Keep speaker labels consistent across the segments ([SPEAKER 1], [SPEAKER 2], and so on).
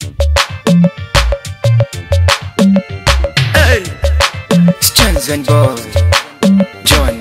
[SPEAKER 1] Hey. Stanzen boy John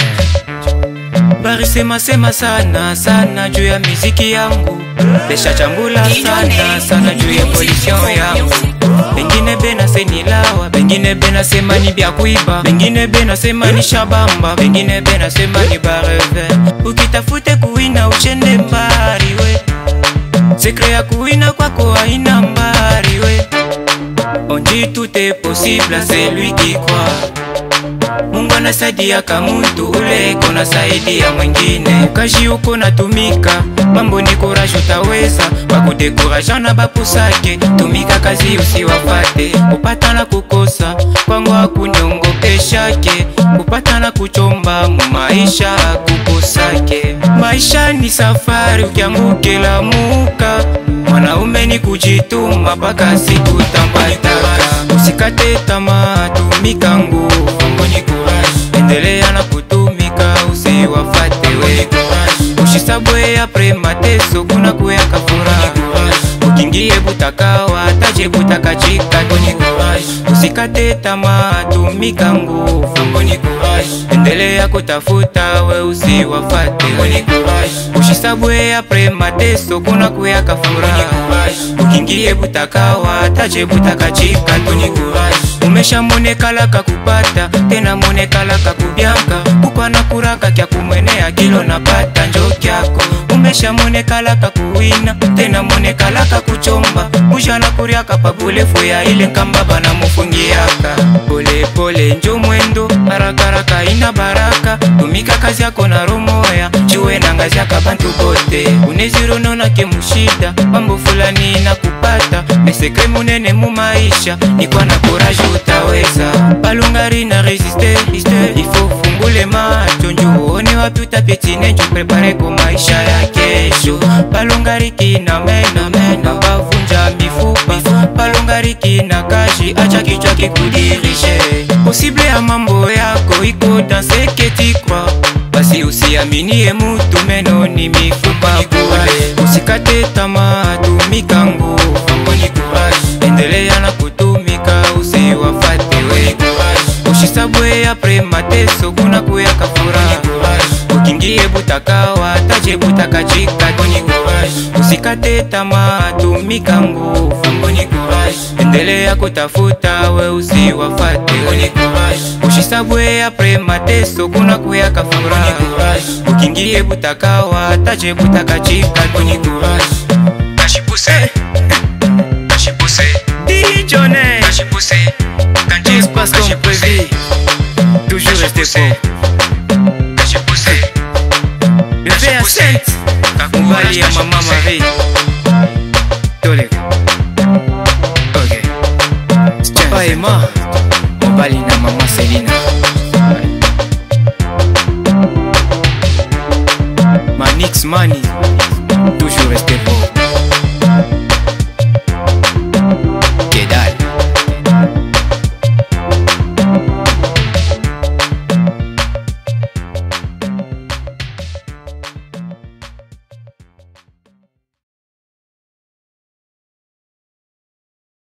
[SPEAKER 1] barisema sema sana sana juu ya miziki yangu pesha chambula sana sana juu ya position yangu bengine benasenilawa bengine benasema ni bya kuiba bengine benasema ni shabamba bengine benasema ni bareve ukitafute kuwina uchende mbari we sekre ya kuwina kwako haina mbari we On dit tout est possible à celui qui croit. Mungu anasaidiaka muntu ule kona saidia mwingine. Kaji uko natumika, mambo ni courage utaweza. Bakudekuraja na bapusake, tumika kazi usiwafate. Kupata na kukosa, kwangu hakunyongopeshake. Kupata na kuchomba mu maisha kukosake. Maisha ni safari, ukiangukela muka mwanaume ni kujituma mpaka siku tambataka. Usikate tamaa, tumika nguvu, endelea na kutumika, usiwafate we. Ushisabwe apre mateso, kuna kuyaka furaha. Ukingie butakawa, taje butakachika. Usikate tamaa, tumika nguvu, endelea kutafuta, we usiwafate we. Ushisabwe apre mateso, kuna kuyaka furaha. Ukingie butakawa, taje butakachika. Umesha monekalaka kupata tena monekalaka kubyanka kukwana kuraka kya kumwenea kilo napata njo kyako umesha monekalaka kuwina tena monekalaka kuchomba mujana kuryaka pabulefu ya ile nkamba bana mufungiaka polepole njo mwendo harakaraka ina baraka tumika kazi yako na romoya juwe na ngazi yaka bantu bote unezirononake mushida mambo fulani na kupata mesekre munene mu maisha nikwa na kuraji utaweza balungari na resiste ifo fungule macho njo uone wapi utapitine njo prepare ko maisha ya kesho balungari kina mena mena bavunja mifupa balungari kina kaji acha kichwa kikudirije posible ya mambo yako iko dans ce que tu crois basi usiaminie mutu meno ni mifupa bure usikate tamaa tumika nguvu endelea na kutumika usiwafate we ushisabwe apre mateso kuna kuyaka furaha ukingie butakawa taje butakachika usikate tamaa tumika nguvu endelea kutafuta we usiwafate we ushisabwe apre mateso kuna kuyaka furaha ukingie butakawa taje butakachika kashipuse kashipuse dijone kashipuse
[SPEAKER 2] Tout se passe comme prévu. Toujours rester fort. Le verre sainte. Mbali ya mama Marie. Tole. Ok. Papa Emma. Mbali na mama Selina. Manix Mani. Toujours rester fort.